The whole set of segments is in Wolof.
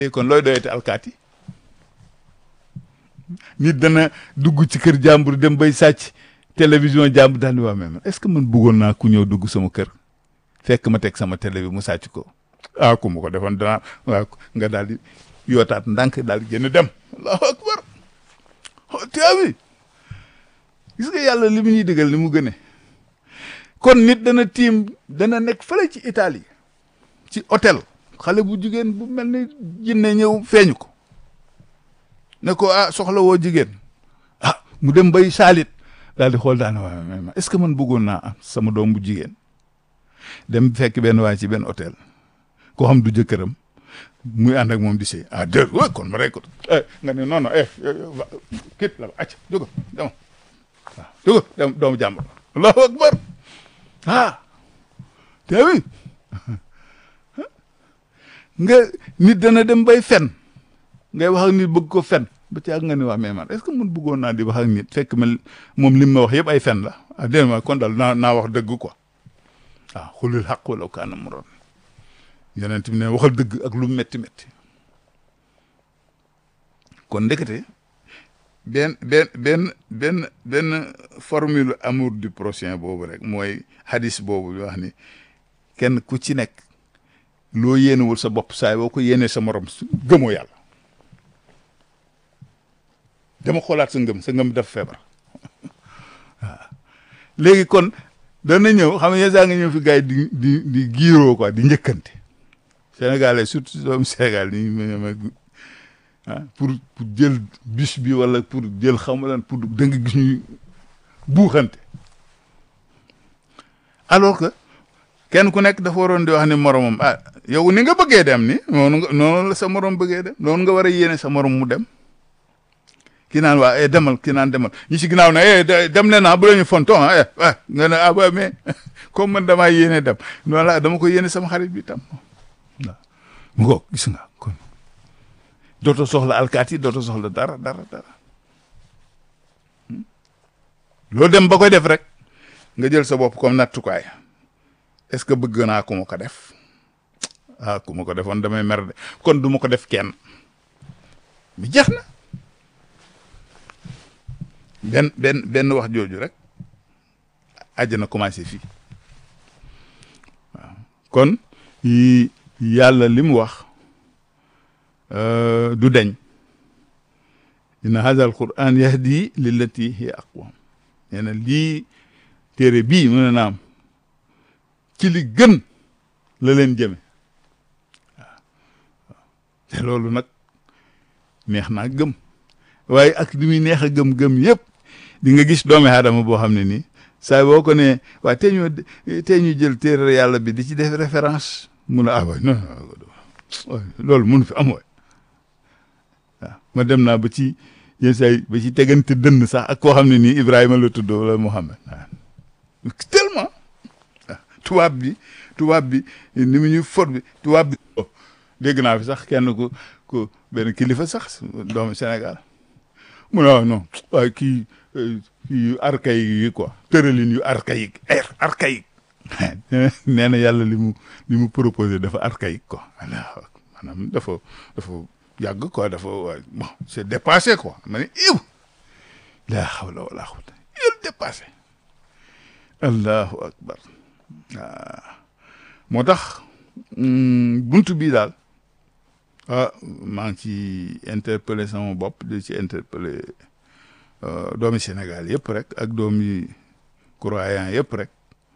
kon looy doyati alkaati nit dana dugg ci kër jàmbur dem bay sàcc télévision jàmbur daal di waa mais est-ce que man bëggoon naa ku ñëw dugg sama kër fekk ma teg sama télé bi mu sàcc ko ah ku ma ko defoon danaa waaw nga daal di yootaat ndànk daal di génn dem allahu akbar teewi gis nga yàlla li mu ñuy digal ni mu gëne kon nit dana tiim dana nekk fële ci Italie ci hôtel xale bu jigéen bu mel ni jinne ñëw feeñu ko ne ko ah soxla woo jigéen ah mu dem bay saalit daal di xool daane waaye mais est-ce que man bëggoon naa am sama doom bu jigéen dem fekk benn waay ci benn hôtel koo xam du jëkkëram muy ànd ak moom di sëy ah dër wa kon ma rek ko eh nga ne non non eh kit la acc jóga dem waaw jóga dem doomu jàmbur allahu akbar ah teewi nga nit dana dem bay fen ngay wax ak nit bëgg ko fen ba ci ak nga ni wax mais man est-ce que mun bëggoon naa di wax ak nit fekk ma moom li ma wax yëpp ay fen la ah dén ma kon daal naa naa wax dëgg quoi waaw xulul xaq wala kaana muroon yonent bi ne waxal dëgg ak lu metti metti kon ndekete benn benn benn benn benn formule amour du prochain boobu rek mooy hadis boobu wax ni kenn ku ci nekk loo yéenewul sa bopp saay boo ko yéenee sa morom gëmoo yàlla dama xoolaat sa ngëm sa ngëm dafa feebar waaw léegi kon dana ñëw xam nga yéen nga ñëw fi gars yi di di di giiroo quoi di njëkkante sénégalais surtout doomu Sénégal ni ah pour pour jël bus bi wala pour jël xam lan pour da nga gis ñuy buuxante alors que kenn ku nekk dafa waroon di wax ni moromam ah yow ni nga bëggee dem ni noonu nga noonu la sa morom bëggee dem noonu nga war a yéene sa morom mu dem ki naan waa eh demal ki naan demal ñi si ginnaaw ne eh dem leen ah bu la ñu fonton ah eh ah nga ne ah ba mais comme man damaa yéene dem noonu la dama ko yéene sama xarit bi tam waaw mu ko gis nga kon dootoo soxla alkaati dootoo soxla dara dara dara loolu dem ba koy def rek nga jël sa bopp comme nattukaay est-ce que bëgg naa ku ma ko def ah ku ma ko defoon damay mer de kon du ma ko def kenn mi jeex na benn benn benn wax jooju rek àjjana commencé fii waaw kon yi yàlla li mu wax du deñ inna hadha al quran yahdi lillati hiya aqwam nee na lii téere bii mu ne naam ci li gën la leen jëme waaw te loolu nag neex naa gëm waaye ak li muy neex a gëm-gëm yëpp di nga gis doomi aadama boo xam ne nii saa boo ko ne waa tey ñu tey ñu jël téere yàlla bi di ci def référence mun a ah waay non loolu mun fi am waay waaw ma dem naa ba ci yenn saa yi ba ci tegante dënn sax ak koo xam ne nii Ibrahima la tudd wala Muhammad waaw tellement tubaab bi tubaab bi ni mu ñuy for bi tubaab bi dégg naa fi sax kenn ku ku benn kilifa sax doomu Sénégal mu ne non waaye kii kii yu archaïque yi quoi tëralin yu archaïque archaïque nee na yàlla li mu li mu proposé dafa archaïque quoi maanaam dafa dafa yàgg quoi dafa bon c'est dépassé quoi ma ne iw laa hawla wala quwwata il dépassé allahu akbar waaw moo tax buntu bii daal ah maa ngi ci interpellé sama bopp di ci interpellé doomi Sénégal yëpp rek ak doomi croyant yëpp rek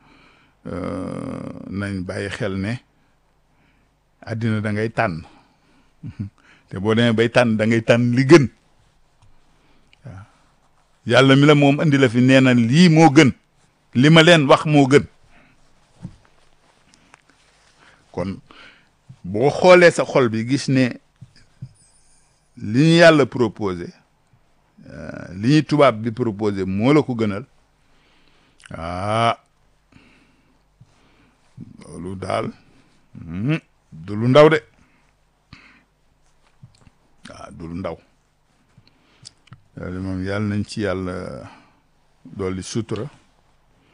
nañ bàyyi xel ne àddina da ngay tànn te boo demee bay tànn da ngay tànn li gën waaw yàlla mi la moom andi la fi nee na lii moo gën li ma leen wax moo gën kon boo xoolee sa xol bi gis ne li ñu yàlla proposé li ñuy tubaab bi proposé moo la ko gënal ah loolu daal du lu ndaw de waaw du lu ndaw loolu moom yàlla nañ ci yàlla dolli sutura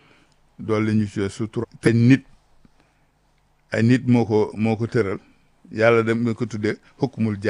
dolli ñu ci sutura te nit ay nit moo ko moo ko tëral yàlla dem ko tuddee hukmul